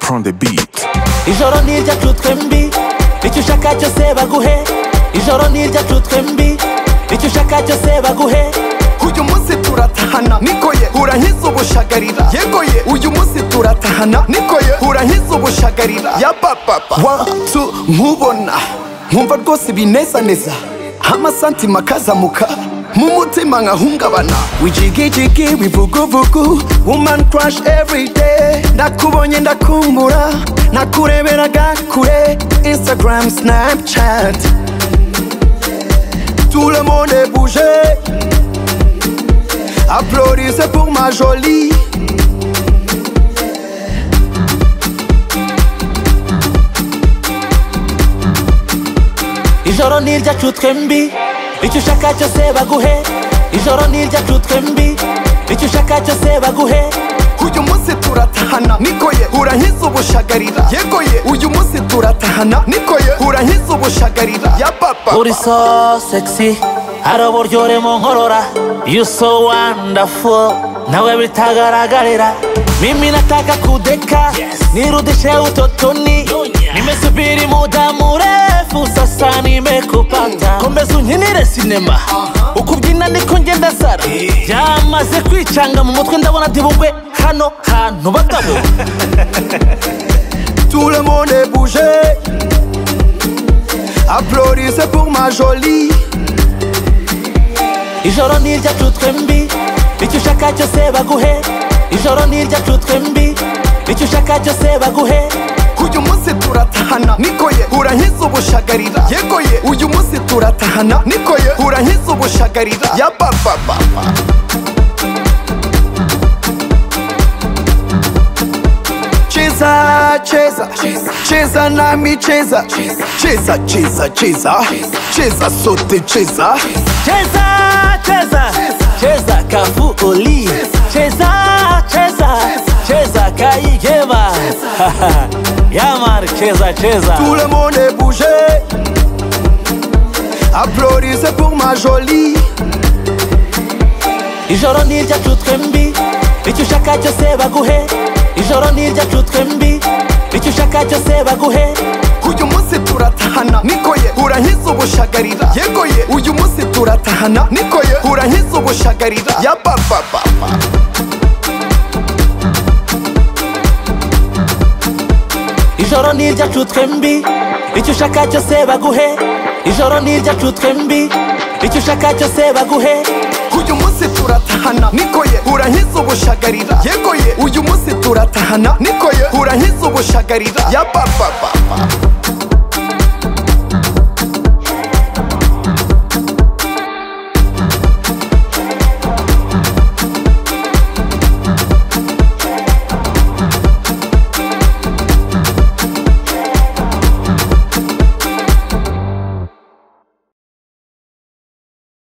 on the beat ijoro nirya turutwe mbi icyo ushaka cyose baguhe ijoro nirya turutwe mbi icyo ushaka cyose baguhe uyu munsi turatahana niko ye urankiza ubushagarira yego ye uyu munsi turatahana niko ye urankiza ubushagarira ya papapa watu nkubona nkumva rwose ibinezaneza amasantima akazamuka mu mutima nkahungabana wijigijigi wivuguvugu woman crush every day ndakubonye ndakumbura nakureberaga kure instagram snapchat tout le monde est bougé Applaudissez pour ma jolie ijoro nirya turutwe mbi icyo ushaka cyose baguhe ijoro nirya turutwe mbi icyo ushaka cyose baguhe uyu munsi turatahana niko ye urankiza ubushagarira yego ye uyu munsi turatahana niko ye urankiza ubushagarira ya papa uri so sexy hari uburyoremo nkorora you so wonderful nawe bitagaragarira mimi nataka kudeka nirudishe utotoni nimesubiri muda mrefu sasa nimekupata kombe unkinire sinema ukubyina niko ngenda sara byamaze kwicanga mu mutwe ndabona dibugwe hano hantu bagabo tout le monde est bougé Applaudissez pour ma jolie ijoro nirya turutwe mbi icyo ushaka cyose baguhe ijoro nirya turutwe mbi icyo ushaka cyose baguhe uyu munsi turatahana niko ye urankiza ubushagarira yego ye uyu munsi turatahana niko ye urankiza ubushagarira ya papa papa cheza cheza cheza nami cheza cheza cheza cheza cheza sote cheza cheza cheza cheza kafu oli cheza cheza cheza kayigeba yamar cheza cheza tout le monde est bougé Applaudissez pour ma jolie ijoro nirya turutwe mbi icyo ushaka cyose baguhe ijoro nirya turutwe mbi icyo ushaka cyose baguhe uyu munsi turatahana niko ye urankiza ubushagarira yego ye uyu munsi turatahana niko ye urankiza ubushagarira ya papa papa ijoro nirya turutwe mbi icyo ushaka cyose baguhe ijoro nirya turutwe mbi icyo ushaka cyose baguhe uyu munsi turatahana niko ye urankiza ubushagarira yego ye uyu munsi turatahana niko ye urankiza ubushagarira ya papa papa